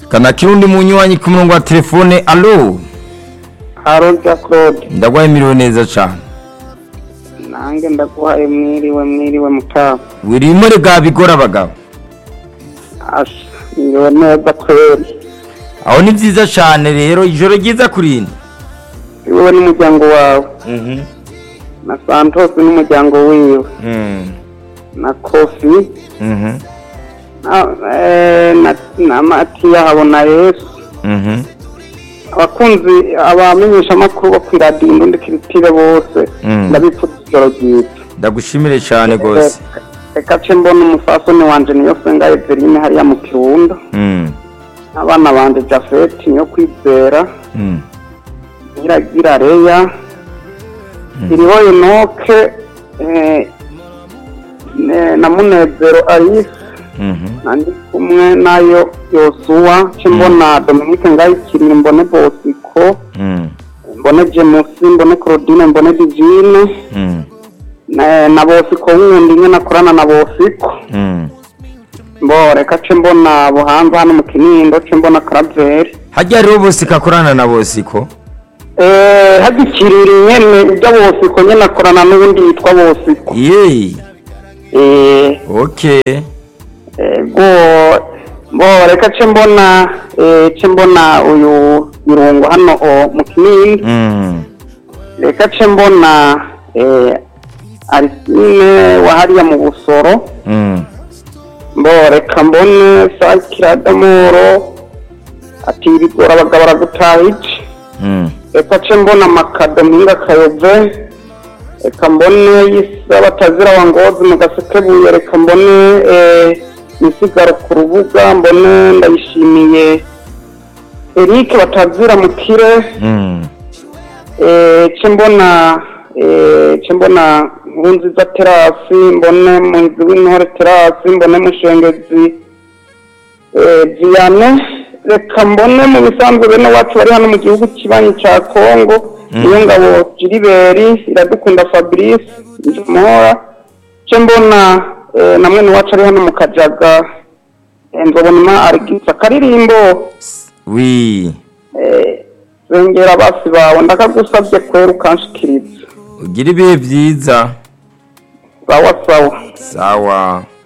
kana kirundi munywanyi ku murongo wa telefone alo Haroja Claude ndagwaye miriwe neza cane nange ndaguhaye mwiriwe mwiriwe mutamu wirimure bwa bigora abagabo asha mwiriwe neza kweli aho ni vyiza cane rero ijoro ryiza kurindi wowe n'umuryango wawe Mhm. na Santos n'umuryango wiwe Mm. na Kofi Mhm. na, eh, na, na Matiya habona Yesu Mhm. abakunzi abamenyesha amakuru bo kwiradiyo indundi kiritire bose Mm. ndabipfuza ijoro ryiza ndagushimire cane gose reka ce mbona umufasoni wanje niyo senga Eveline hariya mu Kirundo Mm. abana banje Jafet niyo kwizera Mm. iragira reya iriho inoke eh, ne- na munezero alice Mhm. nandi kumwe nayo yosuwa ce mbona dominique ngayikirire mbone bosiko Mm. mbone jemusi mbone claudine mbone divine Mm. na, na bosiko wundi nye nakorana na bosiko Mm. mbo reka ce mbona buhanza hano mu kinindo ce mbona karaveri harya rero bose kakorana na bosiko eh, hagikirira nyene ibyo bosiko nyene akorana n'ubundi yitwa bosiko yeee eh, okay ego bo reka ce mbona eh, ce mbona uyu irungo hano o mu kinini Mm. reka ce mbona eh, arisine wahariya mu busoro Mm. mbo reka mbone sakiradamoro ati ibigora abagabo baragutaha iki Mm. reka ce mbona makado mpinga kayove reka mbone yisa batazira wa ngozi mu gasekebuye reka mbone eh, misigaro ku rubuga mbone ndayishimiye eric batazira mu kire Mm. eh, ce mbona eh, ce mbona nkurunziza terasi mbone muhizi w'intore terasi mbone mushengezi eh, viane reka mbone mu bisanzwe bene wacu bari hano mu gihugu kibanyi ca kongo niyo ngabo jiriberi iradukunda fabrice njumuhora ce mbona eh, na mwene wacu ari hano mu kajaga eh, nzobonima arigisa akaririmbo wi eh, zengera basi bawe ndakagusabye kwera ukanshikiriza ugira ibihe vyiza sawa sawa sawa